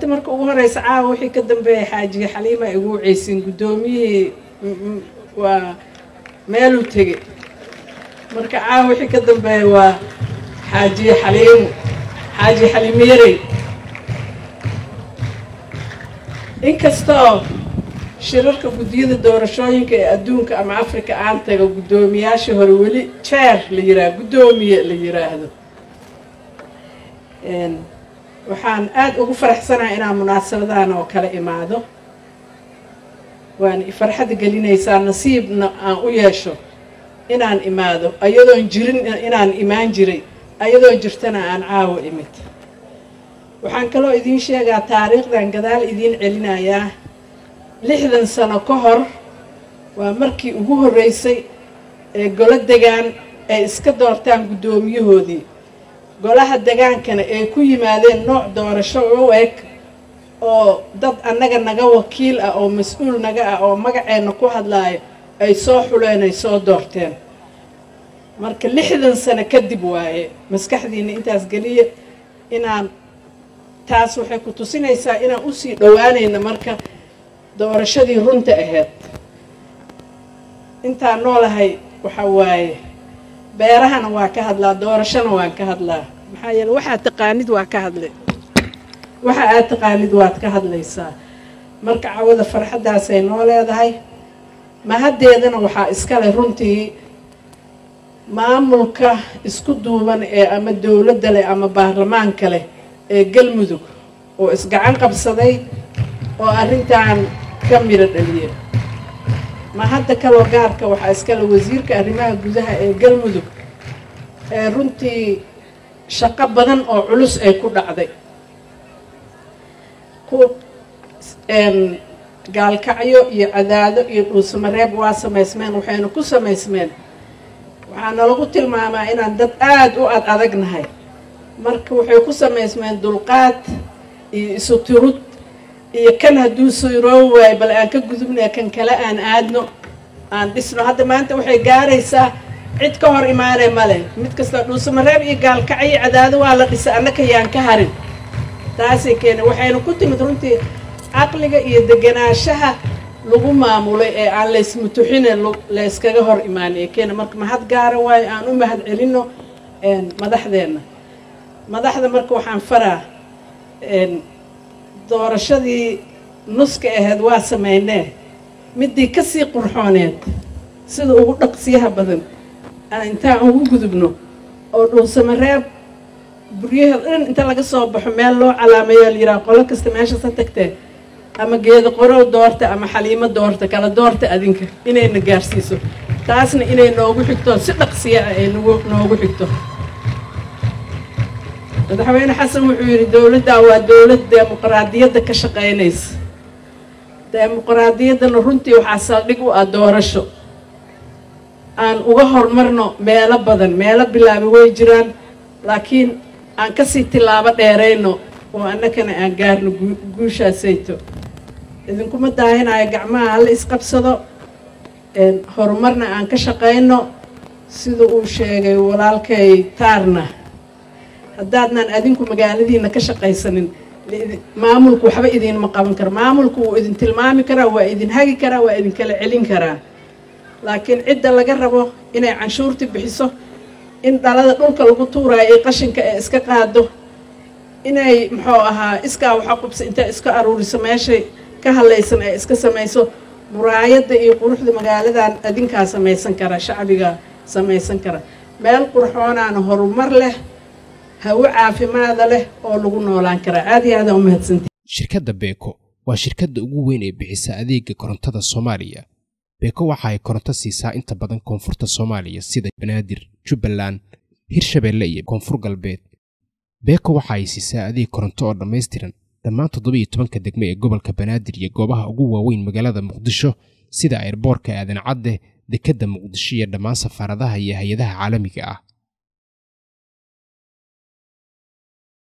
horta marka ugu horeysa caawa wixii ka dambeeyay xaajiga xaliima igu waceysin guddoomiyihii waa meeluu tegey marka caawa wixii ka dambeeya waa xaajiye xaliimu xaaji xaliimo yarey inkastoo shirarka guddiyada doorashooyinka ee adduunka ama africa aan tago guddoomiyaashii hore weli jeer la yiraahdo guddoomiye la yiraahdo waxaan aada ugu faraxsanahay inaan munaasabadaan oo kale imaado waana farxadda gelinaysaa nasiibna aan u yeesho inaan imaado ayadoon jirin inaan imaan jiray ayadoo jirtana aan caawo imid waxaan kaloo idiin sheegaa taariikhdan gadaal idiin celinayaa lixdan sano ka hor waa markii ugu horreysay ee golo degaan ay iska doortaan guddoomiyahoodii golaha degaankana ay ku yimaadeen nooc doorasho u eg oo dad annaga naga wakiil ah oo mas-uul naga ah oo magaceenna ku hadlaayo ay soo xuleen ay soo doorteen marka lixdan sano kadib waaye maskaxdiina intaas geliya inaan taas waxay ku tusinaysaa inaan usii dhowaanayna marka doorashadii runta ahayd intaan noolahay waxa waaye beerahana waa ka hadlaa doorashona waan ka hadlaa maxaa yeele waxaad taqaanid waa ka hadlay waxa aad taqaanid waad ka hadlaysaa marka cawada farxaddaasay noo leedahay mahaddeedana waxaa iskale runtii maamulka isku duuban ee ama dowladda leh ama baarlamaanka leh ee galmudug oo isgacan qabsaday oo arrintan ka midho dhaliya ma hadda kaloo gaarka waxaa iskale wasiirka arrimaha gudaha ee galmudug ee runtii shaqo badan oo culus ay ku dhacday ku gaalkacyo iyo cadaado iyo dhuusamareeb waa samaysmeen waxayna ku samaysmeen waxaana lagu tilmaamaa inaan dad aada u ad adagnahay marka waxay ku samaysmeen dulqaad iyo isu tirud iyo kan hadduu siroo waayo bal aan ka gudubnaya kan kale aan aadno aan dhisno hadda maanta waxay gaaraysaa cid ka hor imaanay male mid kasta dhuusamareeb iyo gaalkacyo cadaado waa la dhisay annaka yaan ka harin taasay keenay waxayna ku timid runtii caqliga iyo deganaanshaha lagu maamulay ee aan laysmutuxine layskaga hor imaanay keena marka mahad gaara waayo aan u mahad celino madaxdeenna madaxda marka waxaan faraa doorashadii nuska ahayd waa sameynee midii kasii qurxooneed sida ugu dhaqsiyaha badan intaan ugu gudubno oo dhuusamareeb buryaha dhan inta laga soo baxo meel loo calaameeyo la yidhaha qolo kasta meeshasa tagtee ama geedo qorow doorta ama xaliimo doorta kala doorta adinka inayna gaarsiiso taasna inay noogu xigto si dhaqsiya ah ay nagu noogu xigto madaxweyne xasan wuxuu yidhi dowladdan waa dowlad demuqraadiyadda ka shaqaynaysa demuqraadiyaddana runtii waxaa saldhig u ah doorasho aan uga horumarno meelo badan meelo bilaabi way jiraan laakiin aan kasii tilaabo dheerayno oo annakana aan gaarno guushaasayto idinkuma daahinayo gacmaha hala isqabsado horumarna aan ka shaqayno sida uu sheegay walaalkay taarna haddaadnaan adinku magaaladiina ka shaqaysanin maamulku waxba idiinma qaban karo maamulku wuu idin tilmaami karaa waa idin hagi karaa waa idin kala celin karaa laakiin cidda laga rabo inay canshuurti bixiso in dhalada dhulka lagu tuuraayo ee qashinka ee iska qaado inay muxuu ahaa iskaa waxa qubsa intay iska aruuriso meeshay ka hadlaysan ee iska samayso muraayadda iyo quruxda magaaladan adinkaa samaysan kara shacbiga samaysan kara meel qurxoonaana horumar leh hawo caafimaada leh oo lagu noolaan karaa aad iyo aadaan u mahadsantay shirkadda beeko waa shirkadda ugu weyn ee bixisa adeega korontada soomaaliya beeko waxa ay koronto siisaa inta badan koonfurta soomaaliya sida banaadir jubbaland hirshabeelle iyo koonfur galbeed beeko waxa ay siisaa adeeg koronto oo dhammaystiran dhammaan toddobiiyo tobanka degme ee gobolka banaadir iyo goobaha ugu waaweyn magaalada muqdisho sida ayrboorka aadan cadde dekedda muqdisho iyo dhammaan safaaradaha iyo hay-adaha caalamiga ah